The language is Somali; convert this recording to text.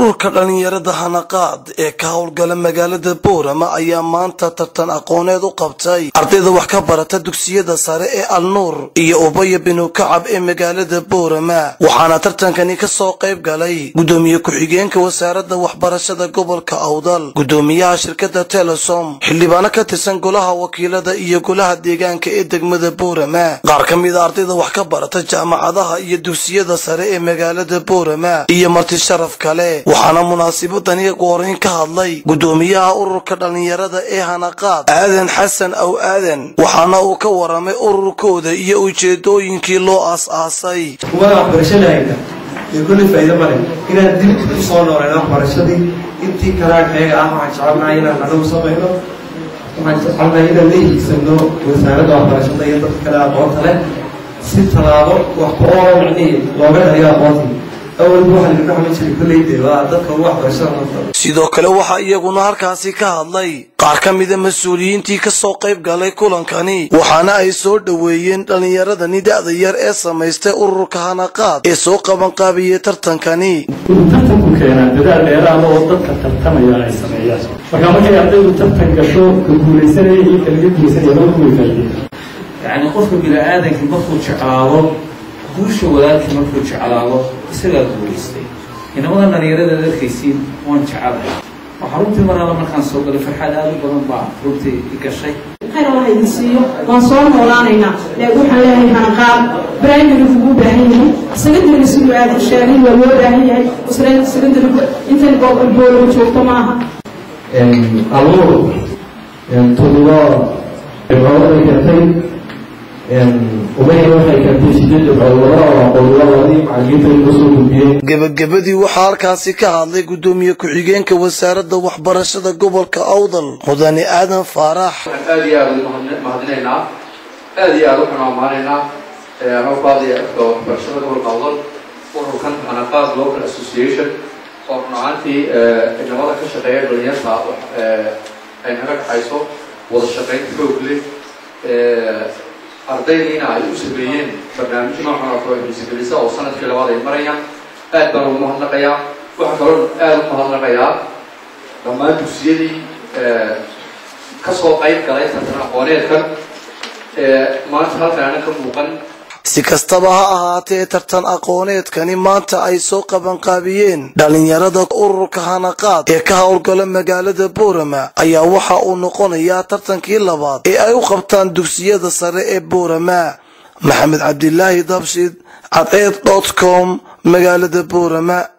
ururka dhallinyarada hanaqaad ee ka howlgala magaalada boorama ayaa maanta tartan aqooneed u qabtay ardayda wax ka barata dugsiyada sare ee alnuur iyo ubaya binu kacab ee magaalada boorama waxaana tartankani ka soo qayb galay gudoomiye ku-xigeenka wasaaradda waxbarashada gobolka awdal gudoomiyaha shirkadda telesom xildhibaano ka tirsan golaha wakiilada iyo golaha deegaanka ee degmada boorama qaar ka mid a ardayda wax ka barata jaamacadaha iyo dugsiyada sare ee magaalada boorama iyo marti sharaf kale waxaana munaasibadani ugu horeyn ka hadlay gudoomiyaha ururka dhallinyarada ee hanaqaad aadan xasan aw aadan waxaana uu ka waramay ururkooda iyo ujeedooyinkii loo aas-aasay kuwada waxbarashada hayta iyo kulli faa'iido male inaan dib u soo nooleyno waxbarashadii intii kalaagheega ah waxaan jecelnahay inaan anagu samayno waxaan jecelnahay inaan la hiigsano wasaaradda waxbarashada iyo dadka kale aqoonta leh si tallaabo wax ku oola micnihii looga dhayo aqoontii awalba waxaa laga dhaxli jiray kolleyde waa dadka ugu waxbarashada nafta sidoo kale waxaa iyaguna halkaasi ka hadlay qaar ka mida mas-uuliyiintii ka soo qayb galay kulankani waxaana ay soo dhoweeyeen dhallinyaradani da-da yar ee samaystay ururka hanaqaad ee soo qabanqaabiyey tartankani wuxuu tartanku keenaa dadaal dheeraada oo dadka tartamaya ay sameeyaan marka markay ardaydu tartan gasho ka guulaysanaya iyo ka laga guulaysanaya laba way faa'iideen yacni qofka bini-aadankii markuu jeclaado guusha walaalkii markuu jeclaado isagaa guulaystay inamadan dhalinyarada arkaysiin waan jecelahay waxaa runtii mar alla markaan soo galay farxad aada u badan baa runtii i gashay khayr allah idin siiyo waan soo noolaanaynaa laakiin waxaan leeyahay hanaqaad primary ugu baahan yahay secondary siduu aadan sheegay waa loo baahan yahay secondary intan boolama joogto maaha aluur todoba dhibcood ay keentay umayna waxay keentay sideed dhibcood laba oo aqoonyaladii macallimiinta ay kusoo gudbiyeen gebagabadii waxaa halkaasi ka hadlay gudoomiye ku-xigeenka wasaaradda waxbarashada gobolka awdal mudane aadan faarax waxaan aada iyo aada ugu mahadinaynaa aada iyo aada waxaan ammaanaynaa hawbaadiya afka waxbarashada gobolka awdal ururkan hanaqaad local association oo run ahaantii inamada ka shaqeeya dhalinyarta ay naga dhaxayso wada shaqaynta xoog leh ardaydiina ay u sameeyeen barnaamij noocan oo kale xiisagelisa oo sanadkii labaad ay marayaan aad baan ugu mahadnaqayaa waxaa kaloo aada u mahadnaqayaa dhammaan dugsiyadii kasoo qayb galay tartan aqooneedkan maanta halkaana ka muuqan si kastaba ha ahaatee tartan aqooneedkani maanta ay soo qabanqaabiyeen dhallinyarada ururka hanaqaad ee ka howlgala magaalada boorama ayaa waxa uu noqonayaa tartankii labaad ee ay u qabtaan dugsiyada sare ee boorama maxamed cabdilaahi dabshid cadceed dot com magaalada boorama